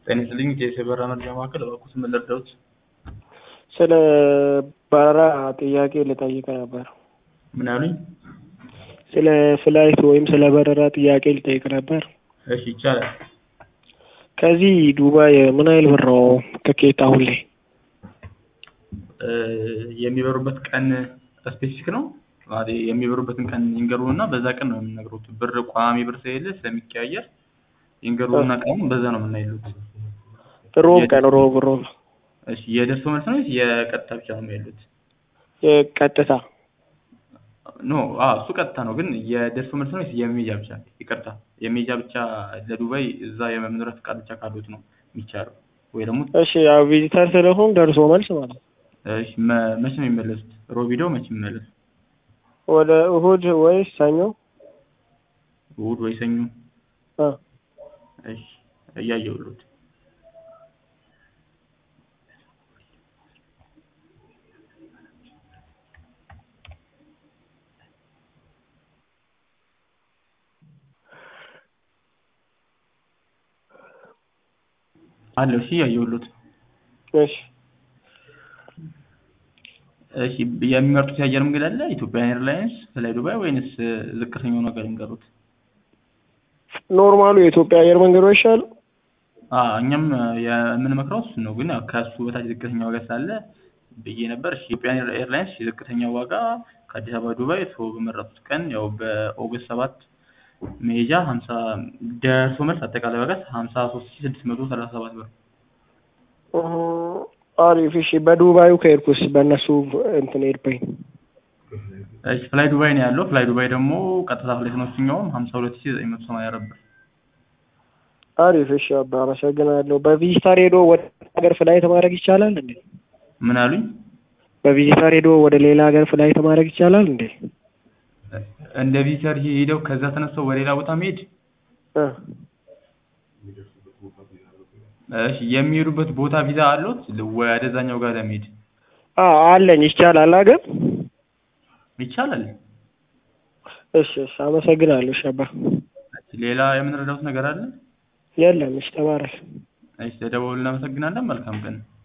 ጤና ይስጥልኝ የሰበራ መረጃ ማዕከል እባክዎት ምን ልርዳዎት? ስለ በረራ ጥያቄ ልጠይቅ ነበር። ምን አሉኝ? ስለ ፍላይት ወይም ስለ በረራ ጥያቄ ልጠይቅ ነበር። እሺ ይቻላል። ከዚህ ዱባይ ምን ያህል ብር ነው ትኬት አሁን ላይ? እ የሚበሩበት ቀን ስፔሲፊክ ነው? ማለት የሚበሩበትን ቀን ይንገሩን እና በዛ ቀን ነው የምንነግሮት። ብር ቋሚ ብር ስለሌለ ስለሚቀያየር ይንገሩና ቀኑን በዛ ነው የምናይሉት። ሮብ ቀን ሮብ ሮብ እሺ የደርሶ መልስ ነው ወይስ የቀጥታ ብቻ ነው የሚያሉት? ቀጥታ ኖ አዎ እሱ ቀጥታ ነው። ግን የደርሶ መልስ ነው ወይስ የሜጃ ብቻ? ይቅርታ የሜጃ ብቻ ለዱባይ እዛ የመኖሪያ ፈቃድ ብቻ ካሉት ነው የሚቻለው ወይ ደግሞ እሺ ያው ቪዚተር ስለሆን ደርሶ መልስ ማለት ነው። እሺ መ- መቼ ነው የሚመለሱት? ሮብ ሄደው መቼ የሚመለሱት? ወደ እሁድ ወይስ ሰኞ? እሑድ ወይ ሰኞ? አ እሺ እያየሁልዎት አለው። እሺ እያየሁልዎት እሺ እሺ የሚመርጡት የአየር መንገድ አለ? ኢትዮጵያን ኤርላይንስ፣ ፍላይ ዱባይ ወይንስ ዝቅተኛው ነገር ይንገሩት? ኖርማሉ የኢትዮጵያ አየር መንገድ ነው ይሻላል? አዎ እኛም የምንመክረው እሱን ነው። ግን ያው ከእሱ በታች ዝቅተኛ ዋጋ ስላለ ብዬ ነበር። እሺ ኢትዮጵያን ኤርላይንስ የዝቅተኛ ዋጋ ከአዲስ አበባ ዱባይ እርስዎ በመረጡት ቀን ያው በኦገስት ሰባት መሄጃ ሀምሳ ደርሶ መልስ አጠቃላይ ዋጋ ሀምሳ ሶስት ሺህ ስድስት መቶ ሰላሳ ሰባት ብር። እህ አሪፍ እሺ። በዱባዩ ከሄድኩስ በእነሱ እንትን ኤርፕሌን እሺ ፍላይ ዱባይ ነው ያለው። ፍላይ ዱባይ ደግሞ ቀጥታ ፍላይት ነው እሱኛውም ሀምሳ ሁለት ሺህ ዘጠኝ መቶ ሰማንያ አራት ብር። አሪፍ እሺ። አባ አመሰግናለሁ። በቪዚተር ሄዶ ወደ ሀገር ፍላይት ማድረግ ይቻላል እንዴ? ምን አሉኝ? በቪዚተር ሄዶ ወደ ሌላ ሀገር ፍላይት ማድረግ ይቻላል እንዴ? እንደ ቪዚተር ሄደው ከዛ ተነስተው ወደ ሌላ ቦታ መሄድ እ እሺ የሚሄዱበት ቦታ ቪዛ አሉት ወደዛኛው ጋር ለመሄድ አዎ አለኝ። ይቻላል አገር ይቻላል። እሺ እሺ። አመሰግናለሁ። እሺ አባ ሌላ የምንረዳውት ነገር አለ? የለም። እሺ ተባረክ። እሺ ተደውሉ። እናመሰግናለን። መልካም ቀን